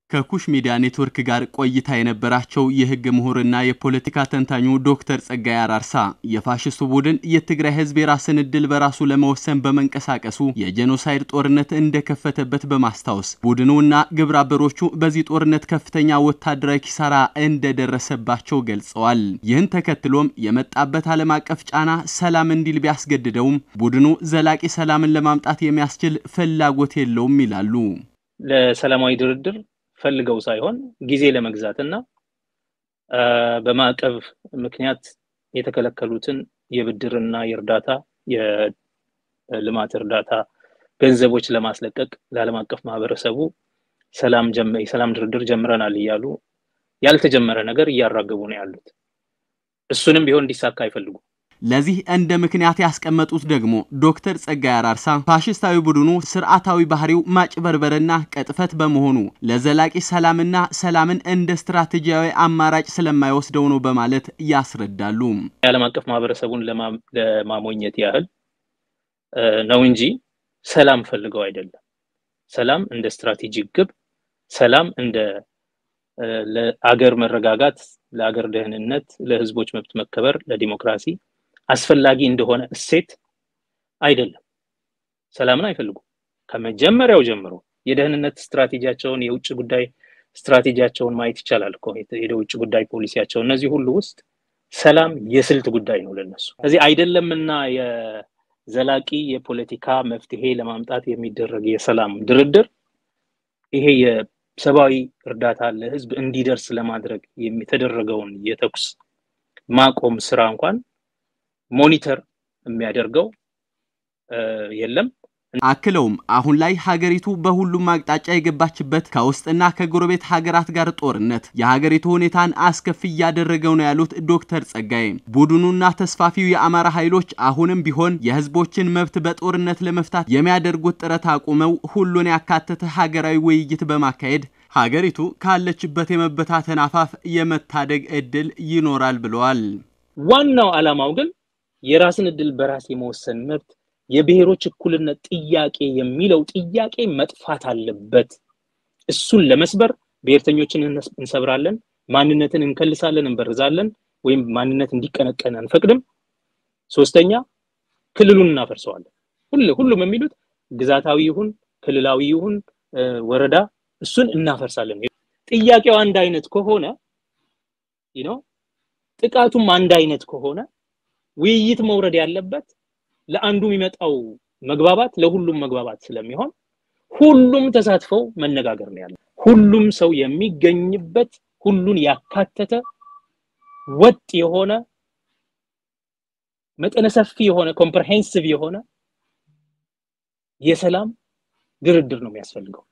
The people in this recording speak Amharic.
ከኩሽ ሚዲያ ኔትወርክ ጋር ቆይታ የነበራቸው የህግ ምሁርና የፖለቲካ ተንታኙ ዶክተር ጸጋይ አራርሳ የፋሽስቱ ቡድን የትግራይ ህዝብ የራስን እድል በራሱ ለመወሰን በመንቀሳቀሱ የጄኖሳይድ ጦርነት እንደከፈተበት በማስታወስ ቡድኑና ግብረ አበሮቹ በዚህ ጦርነት ከፍተኛ ወታደራዊ ኪሳራ እንደደረሰባቸው ገልጸዋል። ይህን ተከትሎም የመጣበት ዓለም አቀፍ ጫና ሰላም እንዲል ቢያስገድደውም ቡድኑ ዘላቂ ሰላምን ለማምጣት የሚያስችል ፍላጎት የለውም ይላሉ። ለሰላማዊ ድርድር ፈልገው ሳይሆን ጊዜ ለመግዛት እና በማዕቀብ ምክንያት የተከለከሉትን የብድርና የእርዳታ የልማት እርዳታ ገንዘቦች ለማስለቀቅ ለዓለም አቀፍ ማህበረሰቡ ሰላም የሰላም ድርድር ጀምረናል እያሉ ያልተጀመረ ነገር እያራገቡ ነው ያሉት። እሱንም ቢሆን እንዲሳካ አይፈልጉም። ለዚህ እንደ ምክንያት ያስቀመጡት ደግሞ ዶክተር ጸጋይ አራርሳ ፋሽስታዊ ቡድኑ ስርዓታዊ ባህሪው ማጭበርበርና ቅጥፈት በመሆኑ ለዘላቂ ሰላምና ሰላምን እንደ ስትራቴጂያዊ አማራጭ ስለማይወስደው ነው በማለት ያስረዳሉ። የዓለም አቀፍ ማህበረሰቡን ለማሞኘት ያህል ነው እንጂ ሰላም ፈልገው አይደለም። ሰላም እንደ ስትራቴጂክ ግብ፣ ሰላም እንደ ለአገር መረጋጋት፣ ለአገር ደህንነት፣ ለህዝቦች መብት መከበር፣ ለዲሞክራሲ አስፈላጊ እንደሆነ እሴት አይደለም። ሰላምን አይፈልጉም። ከመጀመሪያው ጀምሮ የደህንነት ስትራቴጂያቸውን፣ የውጭ ጉዳይ ስትራቴጂያቸውን ማየት ይቻላል እኮ የውጭ ጉዳይ ፖሊሲያቸው። እነዚህ ሁሉ ውስጥ ሰላም የስልት ጉዳይ ነው ለነሱ። ስለዚህ አይደለምና የዘላቂ የፖለቲካ መፍትሄ ለማምጣት የሚደረግ የሰላም ድርድር ይሄ የሰብአዊ እርዳታ ለህዝብ እንዲደርስ ለማድረግ የተደረገውን የተኩስ ማቆም ስራ እንኳን ሞኒተር የሚያደርገው የለም። አክለውም አሁን ላይ ሀገሪቱ በሁሉም አቅጣጫ የገባችበት ከውስጥና ከጎረቤት ሀገራት ጋር ጦርነት የሀገሪቱ ሁኔታን አስከፊ እያደረገው ነው ያሉት ዶክተር ጸጋይ ቡድኑና ተስፋፊው የአማራ ኃይሎች አሁንም ቢሆን የህዝቦችን መብት በጦርነት ለመፍታት የሚያደርጉት ጥረት አቁመው ሁሉን ያካተተ ሀገራዊ ውይይት በማካሄድ ሀገሪቱ ካለችበት የመበታተን አፋፍ የመታደግ እድል ይኖራል ብለዋል። ዋናው ዓላማው ግን የራስን እድል በራስ የመወሰን መብት የብሔሮች እኩልነት ጥያቄ የሚለው ጥያቄ መጥፋት አለበት። እሱን ለመስበር ብሔርተኞችን እንሰብራለን፣ ማንነትን እንከልሳለን፣ እንበርዛለን፣ ወይም ማንነት እንዲቀነቀን አንፈቅድም። ሶስተኛ ክልሉን እናፈርሰዋለን። ሁሉም የሚሉት ግዛታዊ ይሁን ክልላዊ ይሁን ወረዳ እሱን እናፈርሳለን። ጥያቄው አንድ አይነት ከሆነ ነው ጥቃቱም አንድ አይነት ከሆነ ውይይት መውረድ ያለበት ለአንዱ የሚመጣው መግባባት ለሁሉም መግባባት ስለሚሆን ሁሉም ተሳትፈው መነጋገር ነው ያለው። ሁሉም ሰው የሚገኝበት ሁሉን ያካተተ ወጥ የሆነ መጠነ ሰፊ የሆነ ኮምፕሬሄንሲቭ የሆነ የሰላም ድርድር ነው የሚያስፈልገው።